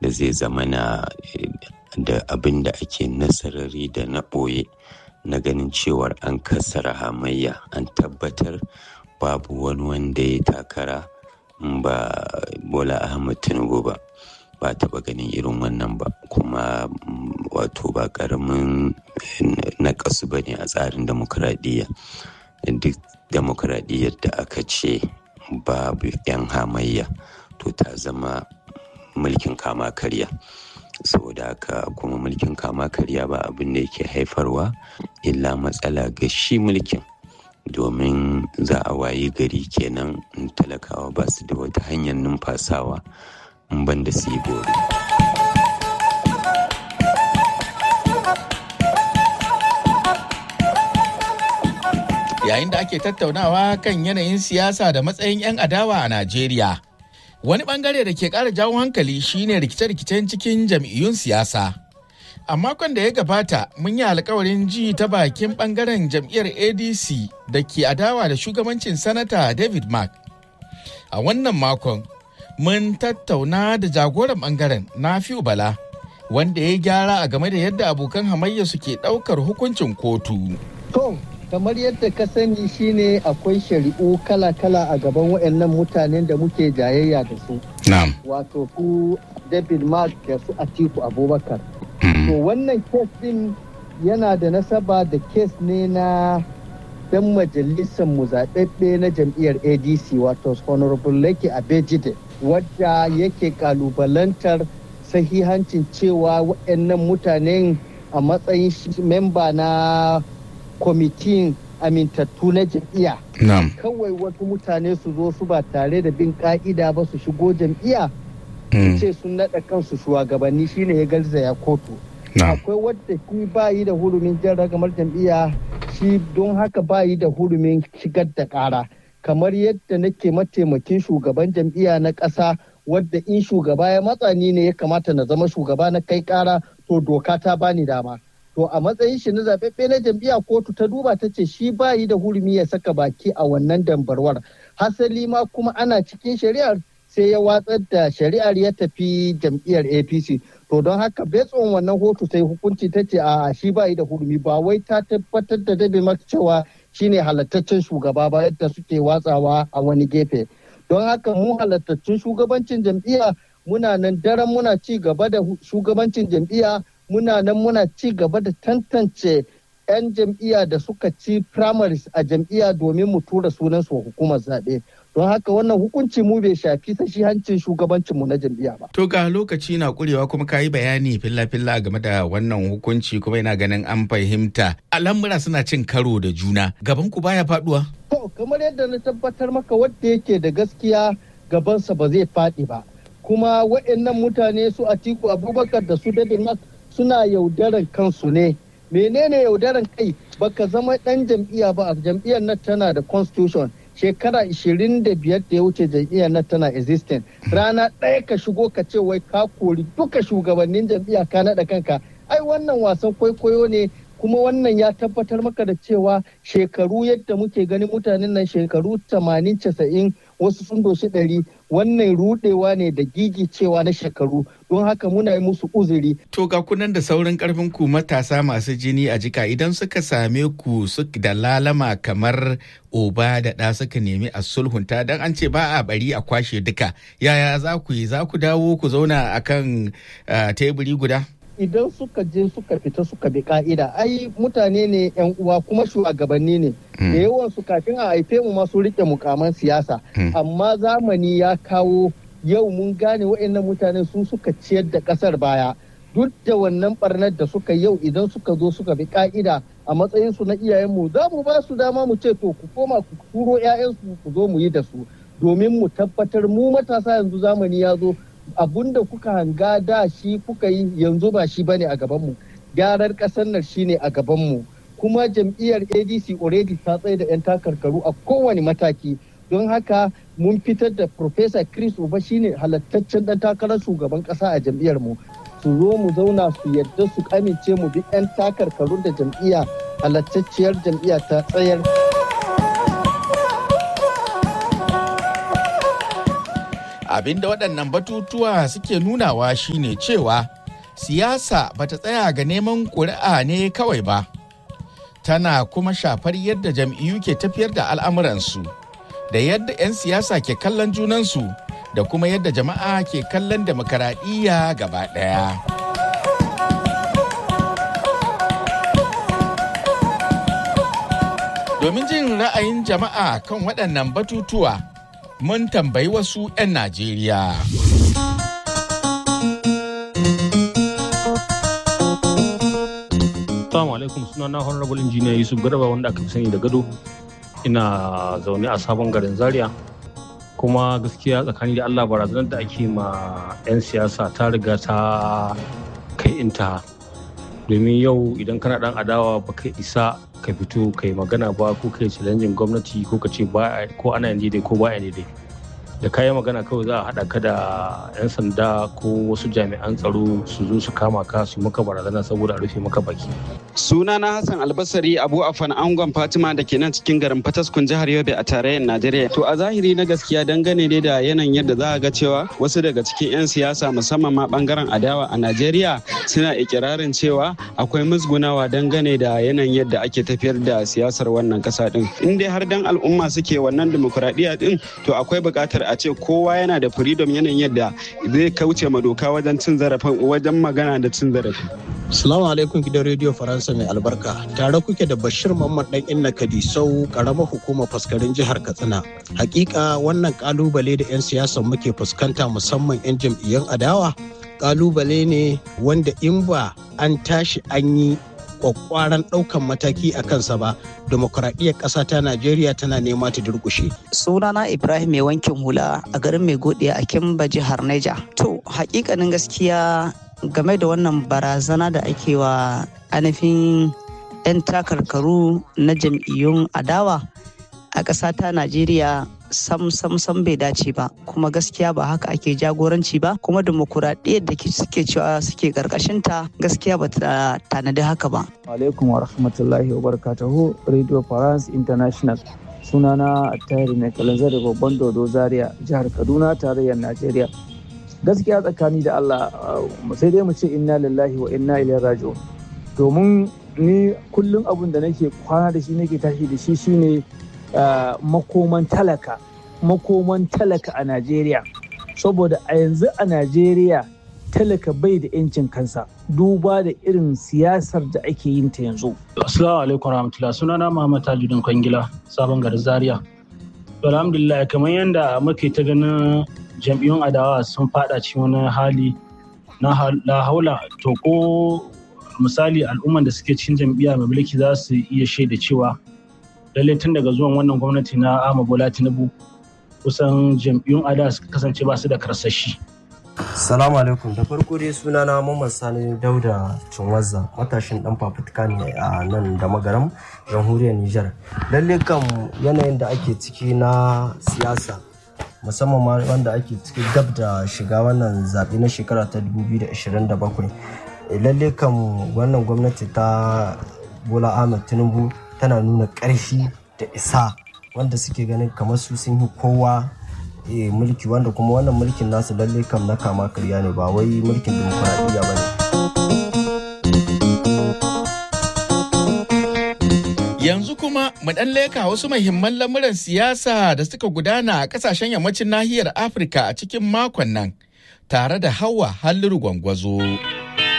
da zai zama na da abin da ake nasarari da na ɓoye na ganin cewar an kassara hamayya an tabbatar babu wani wanda ya takara ba bola ahmad tinubu ba ba taɓa ganin irin wannan ba kuma wato ba ƙaramin naƙasu ba ne a tsarin demokuraɗiyya duk demokuraɗiyyar da aka ce babu 'yan hamayya to ta zama mulkin kama karya saboda haka kuma mulkin kama karya ba abin da yake haifarwa illa matsala ga shi mulkin domin za a wayi gari kenan talakawa ba su da wata hanyar numfasawa in ban da su yi bori. Yayin da ake tattaunawa kan yanayin siyasa da matsayin 'yan adawa a Najeriya. Wani bangare da ke ƙara jawo hankali shine rikice-rikicen cikin jam'iyyun siyasa. A makon da ya gabata mun yi alkawarin ji ta bakin bangaren jam'iyyar ADC da ke adawa da shugabancin sanata David Mark. A wannan makon mun tattauna da jagoran bangaren Nafi'u Bala wanda ya gyara a game da yadda abokan hamayya suke ɗaukar hukuncin kotu. To, kamar yadda ka sani shine akwai shari'u kala-kala a gaban waɗannan mutanen da muke jayayya da su. Na'am. Wato ku David Mark da su Atiku Abubakar. To wannan kes din yana da nasaba da kes ne na dan majalisar mu zaɓaɓɓe na jam'iyyar ADC wato Honorable Lake Abejide wadda yake kalubalantar sahihancin cewa waɗannan mutanen a matsayin memba na kwamitin amintattu na jam'iyya. Kawai wasu mutane su zo su ba tare da bin ka'ida ba su shigo jam'iyya. Su ce sun naɗa kansu shugabanni shine ya garzaya kotu. Akwai wadda shi bayi da hurumin jan ragamar jam'iyya shi don haka bayi da hurumin shigar da ƙara. Kamar yadda nake mataimakin shugaban jam'iyya na ƙasa wadda in shugaba ya matsa ni ne ya kamata na zama shugaba na kai ƙara to doka ta bani dama. to a matsayin shi na zaɓaɓɓe na jam'iyya kotu ta duba ta ce shi bayi da hurumi ya saka baki a wannan dambarwar hasali ma kuma ana cikin shari'ar sai ya watsar da shari'ar ya tafi jam'iyyar apc to don haka betson wannan hotu sai hukunci ta ce a shi bayi da hurumi ba wai ta tabbatar da dabe maka cewa shine halattaccen shugaba ba yadda suke watsawa a wani gefe don haka mu halattaccen shugabancin jam'iyya muna nan daren muna ci gaba da shugabancin jam'iyya muna nan muna ci gaba da tantance 'yan jam'iyya da suka ci primaries a jam'iyya domin mu tura sunan su hukumar zaɓe don haka wannan hukunci mu bai shafi sashi hancin shugabancin mu na jam'iyya ba. To ga lokaci na kurewa kuma ka yi bayani filla-filla game da wannan hukunci kuma yana ganin an fahimta al'amura suna cin karo da juna gaban ku baya faduwa. To kamar yadda na tabbatar maka wanda yake da gaskiya gabansa ba zai faɗi ba kuma waɗannan mutane su Atiku Abubakar da su David Mark suna yaudaran kansu ne menene yaudaran kai baka zama dan jam'iyya ba a jam'iyyar nan tana da constitution shekara 25 da ya wuce jam'iyyar nan tana existing rana ɗaya ka shigo ka ce wai ka kori duka shugabannin jam'iyya ka naɗa kanka ai wannan wasan kwaikwayo ne kuma wannan ya tabbatar maka da cewa shekaru yadda muke ganin mutanen nan shekaru 80 90 wasu sun doshi ɗari wannan rudewa ne da gigi cewa na shekaru don haka muna yi musu uzuri. To ga kunan da saurin karfin ku matasa masu jini a jika idan suka same ku da lalama kamar oba da ɗa suka nemi a sulhunta dan an ce ba a bari a kwashe duka yaya za ku yi za ku dawo ku zauna akan teburi guda? idan suka je suka fita suka bi ka'ida ai mutane ne yan uwa kuma shugabanni ne da yawan su kafin a haife mu masu rike mukaman siyasa amma zamani ya kawo yau mun gane wa'annan mutane su suka ciyar da kasar baya duk da wannan barnar da suka yau idan suka zo suka bi ka'ida a matsayin su na iyayenmu za mu ba su dama mu ce to ku koma ku turo 'ya'yansu ku zo mu yi da su domin mu tabbatar mu matasa yanzu zamani ya zo abun da kuka hanga da shi kuka yi yanzu ba shi bane a gabanmu gyarar ƙasar nan shine a gabanmu kuma jam'iyyar adc already ta tsaye da 'yan takarkaru a kowane mataki don haka mun fitar da Professor chris uba shine halattaccen dan takarar shugaban ƙasa a jam'iyyar mu su zo mu zauna su yadda su amince mu bi 'yan takarkarun da jam'iyya halattacciyar jam'iyya ta tsayar Abinda waɗannan batutuwa suke nunawa shine cewa siyasa bata tsaya ga neman ƙuri'a ne kawai ba. Tana kuma shafar yadda jam'iyyu ke tafiyar da al'amuransu, da yadda 'yan siyasa ke kallon junansu, da kuma yadda jama'a ke kallon demokaradiyya gaba ɗaya. Domin jin ra'ayin jama'a kan waɗannan batutuwa, mun tambayi wasu 'yan Najeriya. Assalamu alaikum suna na honorable engineer Yusuf Garba wanda aka fi sani da gado. Ina zaune a sabon garin Zaria. Kuma gaskiya tsakani da Allah barazanar da ake ma 'yan siyasa ta riga ta kai inta. Domin yau idan kana dan adawa ba kai isa ka fito kai magana ba ko kai challenging gwamnati ko ka ce ba ko ana yin daidai ko ba daidai. da kayan magana kawai za a haɗa ka da 'yan sanda ko wasu jami'an tsaro su zo su kama ka su maka barazana saboda a rufe maka baki. Suna na Hassan Albasari Abu Afan Angon Fatima da ke nan cikin garin Fataskun jihar Yobe a tarayyar Najeriya. To a zahiri na gaskiya dangane ne da yanayin yadda za a ga cewa wasu daga cikin 'yan siyasa musamman ma bangaren adawa a Najeriya suna ikirarin cewa akwai musgunawa dangane da yanayin yadda ake tafiyar da siyasar wannan kasa din. In dai har dan al'umma suke wannan dimokuraɗiyya din to akwai buƙatar a ce kowa yana da freedom yanayin yadda zai kauce ma doka wajen cin zarafin wajen magana da cin zarafi. Salamu alaikum gidan rediyo Faransa mai albarka. Tare kuke da Bashir Muhammad dan Inna Kadisau karamar hukumar faskarin jihar Katsina. Hakika wannan kalubale da 'yan siyasa muke fuskanta musamman 'yan jam'iyyun adawa kalubale ne wanda in ba an tashi an yi kwakwaran ɗaukan mataki a kansa ba demokuraɗiyyar ƙasa ta najeriya tana nema ta durƙushe. sunana ibrahim mai wankin hula a garin mai godiya a kimba jihar neja to hakikanin gaskiya game da wannan barazana da ake wa ainihin 'yan takarkaru na jam'iyyun adawa a ƙasa ta najeriya sam sam sam bai dace ba kuma gaskiya ba haka ake jagoranci ba kuma demokuraɗiyyar da suke cewa suke ta gaskiya ba ta tanadi haka ba. alaikum wa rahmatullahi wa barakatuhu radio france international sunana attayari mai kalanzar da babban dodo zaria jihar kaduna tarayyar najeriya gaskiya tsakani da allah sai dai mu ce inna lillahi wa inna ilaihi raji'un domin ni kullum abun da nake kwana da shi nake tashi da shi shine Uh, makoman talaka makoman talaka a Najeriya saboda a yanzu a Najeriya talaka bai da 'yancin kansa duba da irin siyasar da ake yin ta yanzu. Assalamu alaikum rahmatullah sunana Muhammad Tajudin Kwangila sabon garin Zaria. Alhamdulillah kamar yadda muke ta ganin jam'iyyun adawa sun fada cikin wani hali na haula to ko misali al'umman da suke cikin jam'iyya mai mulki za su iya shaida cewa lallai tun daga zuwan wannan gwamnati na ama bola tinubu kusan jam'iyyun ada suka kasance ba su da karsashi salamu alaikum da farko dai suna na mamman sani dauda cinwazza matashin dan fafutuka ne a nan da magaram jamhuriyar nijar lalle kan yanayin da ake ciki na siyasa musamman ma wanda ake ciki gab da shiga wannan zaɓe na shekara ta 2027 lalle kan wannan gwamnati ta bola ahmed tinubu tana nuna ƙarfi da isa wanda suke ganin kamar su sun yi kowa mulki wanda kuma wannan mulkin nasu lalle kam na kama karya ne ba wai mulkin dimokuraɗiyya ba ne. Yanzu kuma mu ɗan leka wasu mahimman lamuran siyasa da suka gudana a ƙasashen yammacin nahiyar Afirka a cikin makon nan tare da hawa halliru gwangwazo.